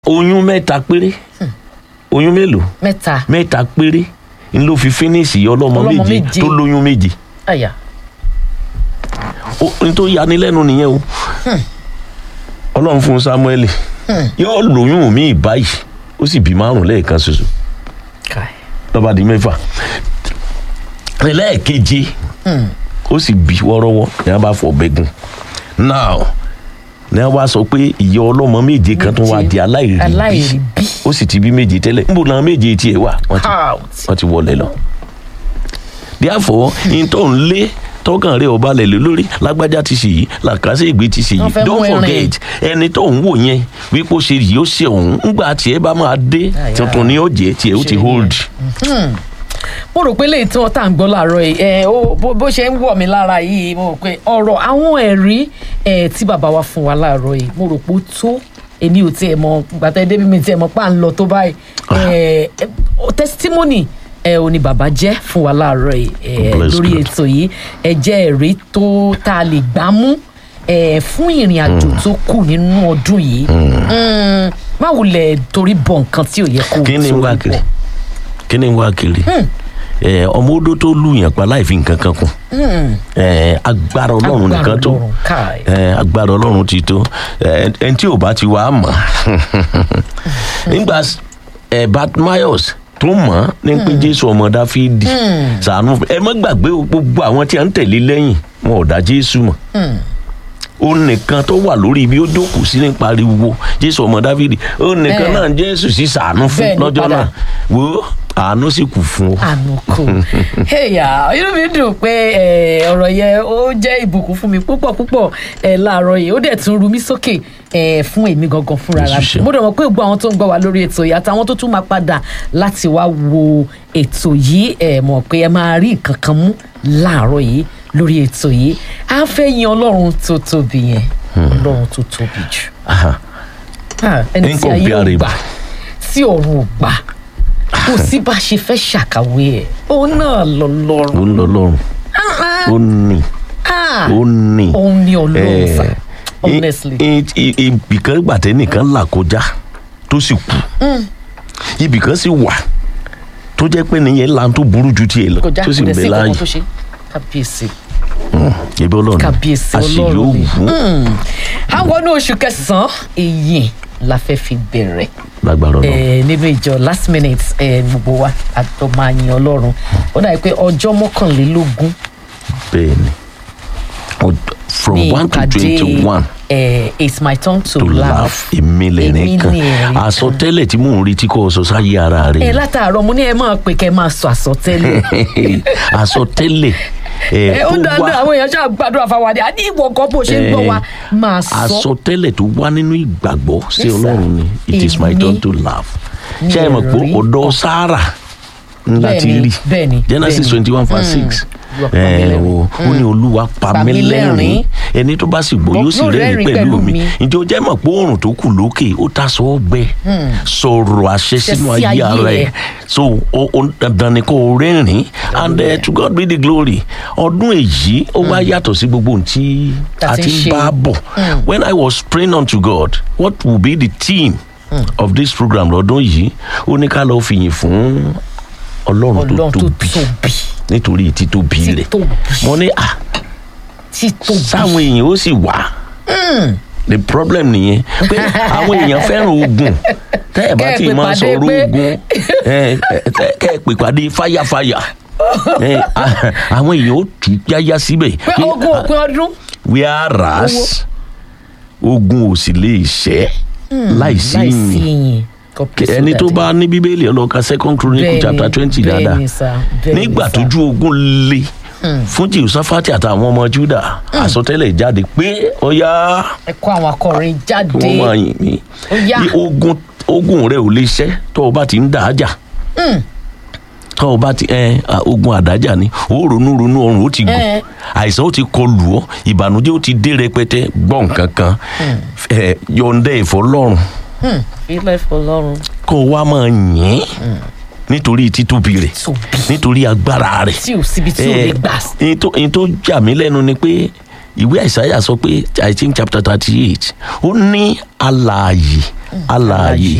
oyún mẹ́ta péré oyún mélòó mẹ́ta mẹ́ta péré n ló fi fínísì ọlọ́mọ Ọlọ́mọ méje méje. tó lóyún méje àyà Ó- n tó yanilẹ́nu nìyẹn o ọlọ́run fún samuel yóò lóyún mi báyìí ó sì bí márùn lẹ́ẹ̀kan ṣoṣo káì lọ́ba di mẹ́fà lẹ́ẹ̀keje ó sì bí wọ́rọ́wọ́ ní wọ́n bá fọ bẹ́gùn now ní wọ́n bá sọ pé ìyá ọlọ́mọ méje kan tó wá di aláìrí bí aláìrí bí ó sì ti bí méje tẹ́lẹ̀ níbo làwọn méje tiẹ̀ wà wọ́n ti out wọ́n ti wọlé lọ. therefore in tó ń lé tọkàn rẹ ọba lẹ lórí lágbájá ti ṣe yìí làkàṣe ìgbé ti ṣe Wọ́n yìí fẹ́ don't mú ẹrin. forget ẹni tó ń wò yẹn wípé ó ṣe yìí ó ṣe òun ńgbà tiẹ̀ bá máa dé Àyà. tuntun ni ó jẹ́ tiẹ̀ ó ti Ṣe hold. mo rò pé léyìí tí wọn tá à ń gbọ́ láàárọ̀ yìí ẹ ó bó bó ṣe ń wọ̀ mí lára yìí mo rò pé ọ̀rọ̀ àwọn ẹ̀rí ẹ tí bàbá wa fún wa láàárọ̀ yìí mo rò pé ó tó èmi ò tiẹ̀ mọ gbàtà débi mi tiẹ̀ mọ pa ń lọ tó báyìí ẹ ẹ, testimony ẹ ò ní bàbá jẹ́ fún wa láàárọ̀ yìí ẹ Bless lórí God. ètò yìí ẹ jẹ́ ẹ̀rí tó tá a lè gbá mú ẹ fún ìrìn àjò tó kù nínú ọdún yìí Mm, má wulẹ̀ torí bọ̀ nǹkan tí ò yẹ kó kí ni ń wá torí kiri bọ̀. kí ni ń wá kiri ẹ ọmọ odó tó lù yàn pa láì fi nǹkan kan kún ẹ agbára ọlọ́run Agbára nìkan tó Ọlọ́run, káì. ẹ agbára ọlọ́run ti tó ẹ ẹni tí ò bá ti wá mọ̀ nígbà ẹ batmayos tó mọ̀ ní pé jésù ọmọ dáfídì sànú ẹ má gbàgbé o, gbogbo àwọn tí a ń tẹ̀lé lẹ́yìn wọn ò dá jésù mọ̀ ó nìkan tó wà lórí ibi ó jókòó sí ní pariwo jésù ọmọ dáfídì ó nìkan Ẹ. náà jésù sì sànú fún Bẹ́ẹ̀ ni lọ́jọ́ padà. náà wo àánú sì kù fún ọ. àánú kò ẹyà inú mi dùn pé ẹ, ọ̀rọ̀ yẹn ó jẹ́ ìbùkún fún mi púpọ̀ púpọ̀ ẹ, láàárọ̀ yìí ó dẹ̀ tún ru mí sókè ẹ, fún èmi gangan fúnra Jésù rà ṣeun. mo dẹ̀ mọ̀ pé gbogbo àwọn tó ń gbọ́ wa lórí ètò yìí àtàwọn tó tún máa padà láti wá wo ètò yìí ẹ mọ̀ pé ẹ máa rí nǹkan kan mú láàárọ̀ yìí lórí ètò yìí á fẹ́ yin ọlọ́run tó tóbi yẹn ọlọ́run tó tóbi jù Aha. Ah, ẹni tí Nǹkan ayé ò òbí gbà tí ọ̀run ò gbà kò sí bá a ṣe fẹ́ ṣàkàwé ẹ̀ òun náà lọ ó lọ́rùn ń lọ lọ́rùn ó ní ó ní. òun ni ọlọ́run Eh, sá i- honestly i- i- ibìkan gbàtẹ́ nìkan là kọjá tó sì kú ibìkan sì wà tó jẹ́ pé nìyẹn lan tó burú ju tiẹ̀ lọ kọjá tó sì kò ń dẹ̀ bẹ sí láàyè kankan tó ṣe kábíyèsí ebi ọlọ́run kábíyèsí àṣeyọ ọlọ́run ni wù ú àwọn ní oṣù kẹsàn-án èyí la fẹ́ fi bẹ̀rẹ̀ lágbára ọlọ́run eh, nínú ìjọ last minute eh, gbogbo wa àtọ́ máa yin ọlọ́run ó dàbí pé ọjọ́ mọ́kànlélógún bẹ́ẹ̀ ni Ọd- from ní one to ìpàdé twenty one eh, it's my turn to, to laugh laugh. èmi lẹ́rìn Èmi kan ni ẹ̀rín kan. àsọtẹ́lẹ̀ tí mò ń retí kọ́ ọ sọ sáyé ara ẹ rẹ̀ látàárọ̀ mo ní ẹ máa pè kẹ́ ẹ máa sọ àsọtẹ́lẹ̀ àsọtẹ́lẹ̀ ẹ ẹ̀ ó tó dáná wá àwọn èèyàn ṣáà gbàdúrà fáwọn àdé àní ìwọ kan bó ṣe ń gbọ́ wa máa sọ àsọtẹ́lẹ̀ tó wá nínú ìgbàgbọ́ sí Yes, sir. ọlọ́run ni it is my Èmi turn to laugh ṣé ẹ mọ̀ pé ẹ̀rí ọ̀dọ́ sára ńlá ti Bẹ́ẹ̀ni, rí bẹ́ẹ̀ni, genesis bẹ́ẹ̀ni. twenty one verse six Olúwa pa mí lẹ́rìn. o ó ní olúwa pa Pa mí mí lẹ́rìn lẹ́rìn. ẹni tó bá sì gbọ́ Mo- yóò sì yóò rẹ́rìn rẹ́rìn pẹ̀lú pẹ̀lú mi mi. ǹjẹ́ o jẹ́ mọ̀ pé oòrùn tó kù lókè ó ta sọ ọgbẹ́ sọ̀rọ̀ àṣẹ sínú sí ayé ayé ara ẹ̀. ẹ̀ so o o dandan ni kò rẹ́rìn and uh, to God be the glory ọdún èyí ó wá yàtọ̀ sí gbogbo ohun tí Tá a ti ti ń ń ṣe. bá bọ̀ when I was praying unto God what will be the theme of this program lọ́dún yìí ó ní ká lọ́ọ́ fìyìn fún ọlọ́run tó ọlọ́run tó tóbi tóbi nítorí títóbi rẹ̀ títóbi mo ní à títóbi sáwọn èèyàn ó sì wà the problem nìyẹn pé àwọn èèyàn fẹ́ràn ogun tẹ́ ẹ̀ bá Kẹ́ ẹ ti pè máa pàdé sọ̀rọ̀ pé- ogun ẹ, ẹ, tẹ́- kẹ́ ẹ pè pàdé fáyàfáyà ẹ, à- àwọn èèyàn ó tù yáyá síbẹ̀ pé pé, ogún òpin ọdún whereas ogun ò sì lè ṣẹ́ láìsí láìsí ìyìn ìyìn God bless you, ẹni tó Daddy. bá ní bíbélì ọlọ́ka second chronicle Bẹ́ẹ̀ni, chapter twenty dáadáa bẹ́ẹ̀ni sir, bẹ́ẹ̀ni nígbà sir. tójú ogun le fún jehoshaphati àtàwọn ọmọ juda àsọtẹ́lẹ̀ jáde pé ọyá ẹ kó àwọn akọrin jáde wọ́n máa yìn mí Ó yá. Ní ogun ogun rẹ ò lè ṣẹ́ tó o bá ti ń dà á jà tó o bá ti ẹ à, ogun àdájà ni ó ronú ronú ọrùn ó ti gùn Eh. àìsàn ó ti kọlù ọ ìbànújẹ́ ó ti dé rẹpẹtẹ gbọ́ nǹkan kan ẹ yọ̀ǹda ẹ̀fọ́ lọ́rùn ilẹ̀ fọlọ́run kó o wá máa yìn nítorí títóbi rẹ̀ tóbi nítorí agbára rẹ̀ tí ò síbi tí ò lè gbà ẹ̀ẹ́n tó ẹ̀ẹ́n tó jà mí lẹ́nu ni pé ìwé àìsáyà sọ pé i think chapter thirty eight ó ní alààyè alààyè